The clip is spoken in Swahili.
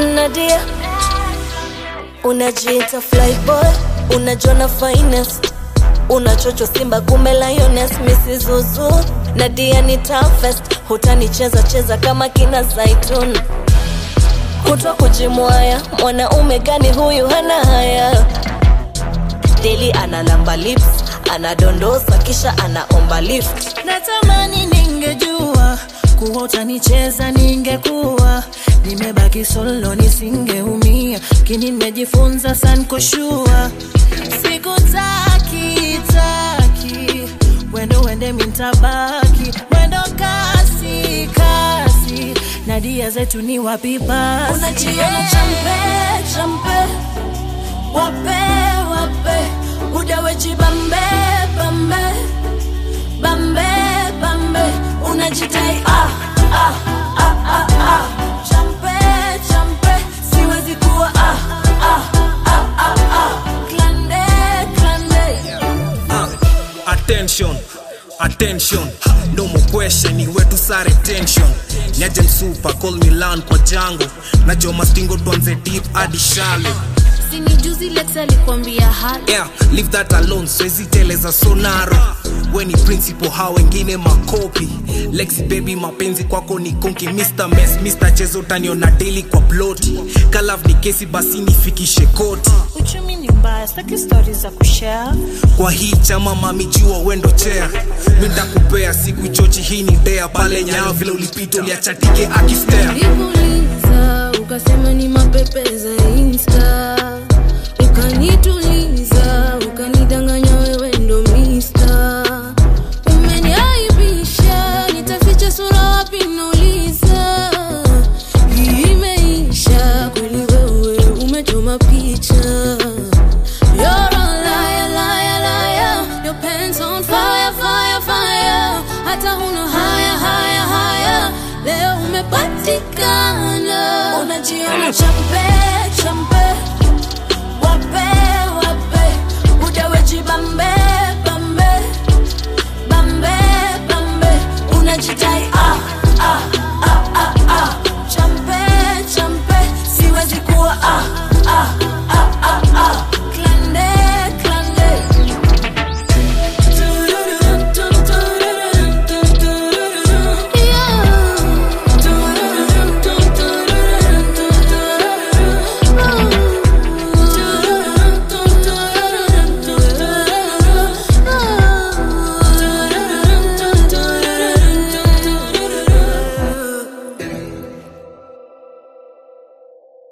Nadia, unajiita flyboy, unajona finest, unachocho Simba kumbe lioness, Mrs. Zuzu. Nadia ni toughest, hutanicheza cheza kama kina Zaitun, kutwa kujimwaya. Mwanaume gani huyu hana haya? Deli analamba lips, anadondosa kisha anaomba lift. natamani ningejua kuwa utanicheza ningekuwa nimebaki solo nisingeumia kini nimejifunza sankoshua sikutaki taki wendo wende mintabaki wendo kasi kasi na dia zetu ni wapi basi Unajiona champe champe, wape wape, udaweji bambe bambe bambe bambe, unajitai ah ah ah ah ah, champe champe, siwezi kuwa ah ah ah ah ah, klande klande. Uh, attention attention no more question ni wetu sare tension nyaje msupa call me lan kwa jango najua mastingo tuanze deep hadi shallow sini juzi lex alikwambia hali yeah leave that alone swezi teleza sonaro we ni principal hao wengine makopi lexi baby mapenzi kwako ni konki mr mess mr chezo taniona daily kwa ploti kalav ni kesi basi nifikishe koti uchumi ni mbaya staki stori za kushare kwa hii chama mamijua wendo chea mindakupea siku chochi hii ni dea pale nyao vile ulipita uliachatike akistea nikuuliza ukasema ni mapepe za insta ukanituliza ukanidanganya wewe ndo mista umeniaibisha nitaficha sura wapi nauliza hii imeisha kweli wewe umechoma picha You're a liar, liar, liar. Your pants on fire, fire, fire. Hata huna haya, haya, haya. Leo umepatikana. Unajiona champe